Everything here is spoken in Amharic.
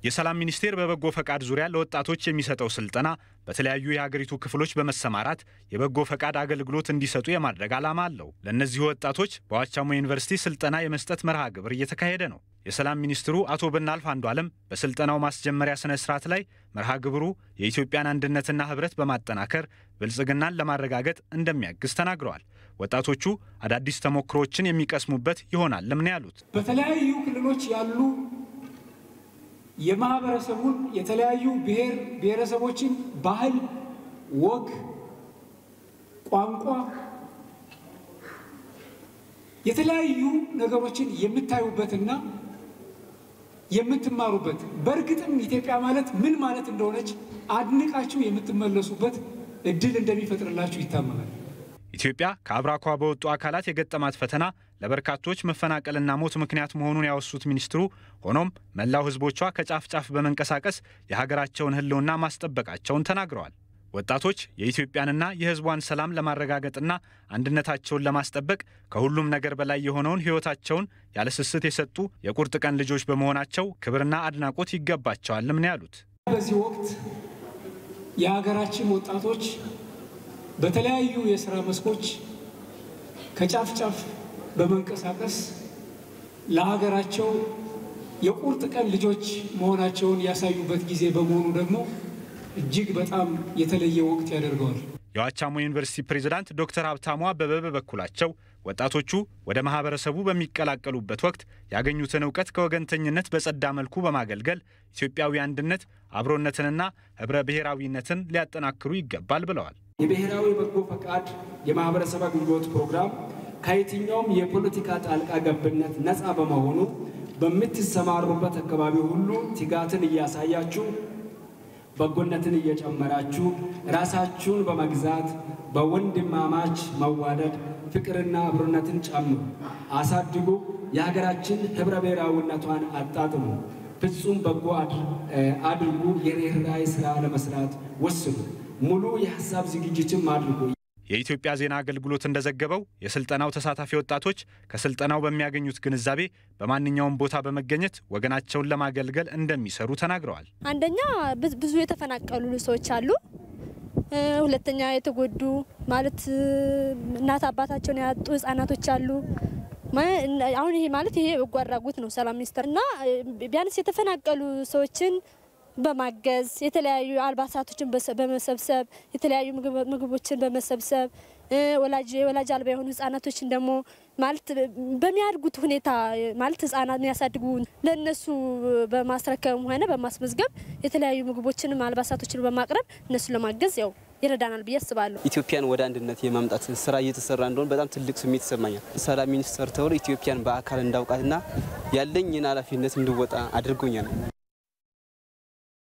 የሰላም ሚኒስቴር በበጎ ፈቃድ ዙሪያ ለወጣቶች የሚሰጠው ስልጠና በተለያዩ የሀገሪቱ ክፍሎች በመሰማራት የበጎ ፈቃድ አገልግሎት እንዲሰጡ የማድረግ ዓላማ አለው። ለእነዚሁ ወጣቶች በዋቻሞ ዩኒቨርሲቲ ስልጠና የመስጠት መርሃ ግብር እየተካሄደ ነው። የሰላም ሚኒስትሩ አቶ ብናልፍ አንዱ ዓለም በስልጠናው ማስጀመሪያ ስነ ስርዓት ላይ መርሃ ግብሩ የኢትዮጵያን አንድነትና ሕብረት በማጠናከር ብልጽግናን ለማረጋገጥ እንደሚያግዝ ተናግረዋል። ወጣቶቹ አዳዲስ ተሞክሮዎችን የሚቀስሙበት ይሆናልም ነው ያሉት። በተለያዩ ክልሎች ያሉ የማህበረሰቡን የተለያዩ ብሔር ብሔረሰቦችን ባህል፣ ወግ፣ ቋንቋ የተለያዩ ነገሮችን የምታዩበትና የምትማሩበት በእርግጥም ኢትዮጵያ ማለት ምን ማለት እንደሆነች አድንቃችሁ የምትመለሱበት እድል እንደሚፈጥርላችሁ ይታመናል። ኢትዮጵያ ከአብራኳ በወጡ አካላት የገጠማት ፈተና ለበርካቶች መፈናቀልና ሞት ምክንያት መሆኑን ያወሱት ሚኒስትሩ፣ ሆኖም መላው ሕዝቦቿ ከጫፍ ጫፍ በመንቀሳቀስ የሀገራቸውን ሕልውና ማስጠበቃቸውን ተናግረዋል። ወጣቶች የኢትዮጵያንና የሕዝቧን ሰላም ለማረጋገጥና አንድነታቸውን ለማስጠበቅ ከሁሉም ነገር በላይ የሆነውን ሕይወታቸውን ያለ ስስት የሰጡ የቁርጥ ቀን ልጆች በመሆናቸው ክብርና አድናቆት ይገባቸዋልም ነው ያሉት። በዚህ ወቅት የሀገራችን ወጣቶች በተለያዩ የስራ መስኮች ከጫፍ ጫፍ በመንቀሳቀስ ለሀገራቸው የቁርጥ ቀን ልጆች መሆናቸውን ያሳዩበት ጊዜ በመሆኑ ደግሞ እጅግ በጣም የተለየ ወቅት ያደርገዋል። የዋቻሞ ዩኒቨርሲቲ ፕሬዝዳንት ዶክተር ሀብታሙ አበበ በበኩላቸው ወጣቶቹ ወደ ማህበረሰቡ በሚቀላቀሉበት ወቅት ያገኙትን እውቀት ከወገንተኝነት በጸዳ መልኩ በማገልገል ኢትዮጵያዊ አንድነት፣ አብሮነትንና ህብረ ብሔራዊነትን ሊያጠናክሩ ይገባል ብለዋል። የብሔራዊ በጎ ፈቃድ የማህበረሰብ አገልግሎት ፕሮግራም ከየትኛውም የፖለቲካ ጣልቃ ገብነት ነፃ በመሆኑ በምትሰማሩበት አካባቢ ሁሉ ትጋትን እያሳያችሁ በጎነትን እየጨመራችሁ ራሳችሁን በመግዛት በወንድማማች መዋደድ ፍቅርና አብሮነትን ጨምሩ፣ አሳድጉ። የሀገራችን ህብረ ብሔራዊነቷን አጣጥሙ። ፍጹም በጎ አድርጉ። የርኅራኄ ስራ ለመስራት ወስኑ። ሙሉ የሀሳብ ዝግጅትም አድርጉ። የኢትዮጵያ ዜና አገልግሎት እንደዘገበው የስልጠናው ተሳታፊ ወጣቶች ከስልጠናው በሚያገኙት ግንዛቤ በማንኛውም ቦታ በመገኘት ወገናቸውን ለማገልገል እንደሚሰሩ ተናግረዋል። አንደኛ ብዙ የተፈናቀሉ ሰዎች አሉ። ሁለተኛ የተጎዱ ማለት እናት አባታቸውን ያጡ ህጻናቶች አሉ። አሁን ይሄ ማለት ይሄ በጎ አድራጎት ነው ሰላም ሚኒስቴር እና ቢያንስ የተፈናቀሉ ሰዎችን በማገዝ የተለያዩ አልባሳቶችን በመሰብሰብ የተለያዩ ምግቦችን በመሰብሰብ ወላጅ ወላጅ አልባ የሆኑ ህጻናቶችን ደግሞ ማለት በሚያድጉት ሁኔታ ማለት ህጻናት የሚያሳድጉ ለእነሱ በማስረከብም ሆነ በማስመዝገብ የተለያዩ ምግቦችንም አልባሳቶችን በማቅረብ እነሱን ለማገዝ ያው ይረዳናል ብዬ አስባለሁ። ኢትዮጵያን ወደ አንድነት የማምጣት ስራ እየተሰራ እንደሆነ በጣም ትልቅ ስሜት ይሰማኛል። ሰላም ሚኒስቴር ተብሎ ኢትዮጵያን በአካል እንዳውቃትና ያለኝን ኃላፊነት እንድወጣ አድርጎኛል።